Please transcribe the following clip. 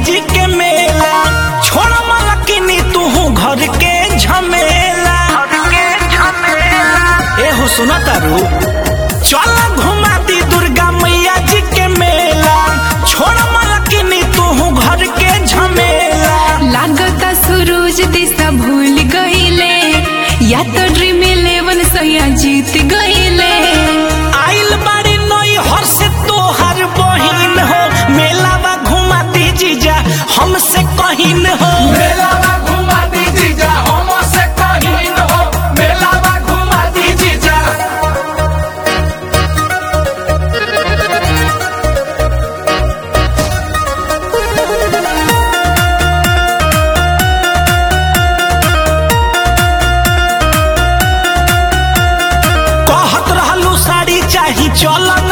जी के मेला छोड़ मलकिनी तू घर के झमेला ए हो सुना तारू चल घुमा दी दुर्गा मैया जी के मेला छोड़ मलकिनी तू घर के झमेला लागता सूरज दिशा भूल गईले या तो ड्रीम इलेवन सैया जीत गईले आइल बाड़ी नई हर से तोहर बहिन हो मेलावा घुमा दी जीजा हमसे कहिन हो मेलावा घुमा दी जीजा हमसे कहीं न हो मेलावा घुमा दी जीजा कहत रहलू साड़ी चाही चल